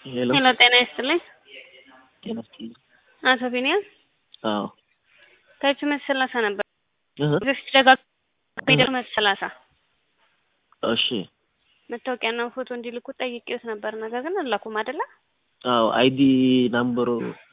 ሄሎ ሄሎ ጤና ይስጥልኝ። ጤና ይስጥልኝ። አቶ ቢኒያም አዎ ከእጅ መት ሰላሳ ነበር እህ በፊት ደጋግ መት ሰላሳ እሺ መታወቂያና ፎቶ እንዲልኩ ጠይቄዎት ነበር። ነገር ግን አላኩም አይደለ? አዎ አይዲ ናምበሩ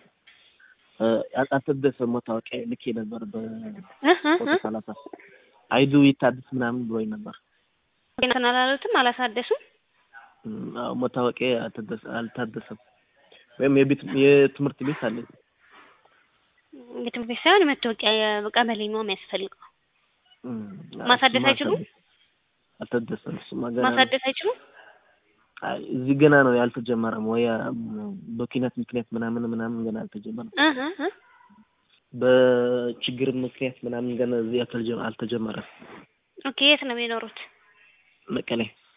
ያልታደሰ መታወቂያ ልኬ ነበር በፎቶ ሰላሳ አይዱ ይታደስ ምናምን ብሎኝ ነበር። እንትን አላሉትም አላሳደሱም። አዎ መታወቂያ አልታደሰ አልታደሰም ወይም የቤት የትምህርት ቤት አለኝ የትምህርት ቤት ሳይሆን መታወቂያ የቀበሌ ነው የሚያስፈልገው። ማሳደስ አይችሉም? አልታደሰም። እሱማ ገና ነው። ማሳደስ አይችሉም? አይ እዚህ ገና ነው ያልተጀመረም ወይ በኪነት ምክንያት ምናምን ምናምን ገና አልተጀመረም። እህ እህ በችግር ምክንያት ምናምን ገና እዚህ አልተጀመ- አልተጀመረም። ኦኬ የት ነው የሚኖሩት? መቀሌ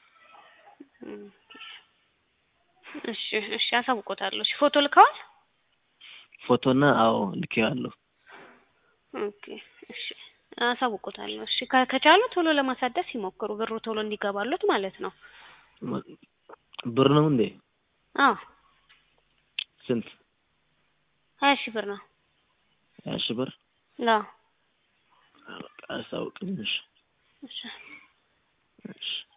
እሺ እሺ አሳውቆታለሁ። እሺ ፎቶ ልከዋል? ፎቶና አዎ ልኬዋለሁ። ኦኬ እሺ አሳውቆታለሁ። እሺ ከ- ከቻሉ ቶሎ ለማሳደስ ይሞክሩ፣ ብሩ ቶሎ እንዲገባሉት ማለት ነው። ብር ነው እንዴ? አዎ ስንት? ሀያ ሺህ ብር ነው። ሀያ ሺህ ብር አዎ በቃ አሳውቅልኝ። እሺ እሺ እሺ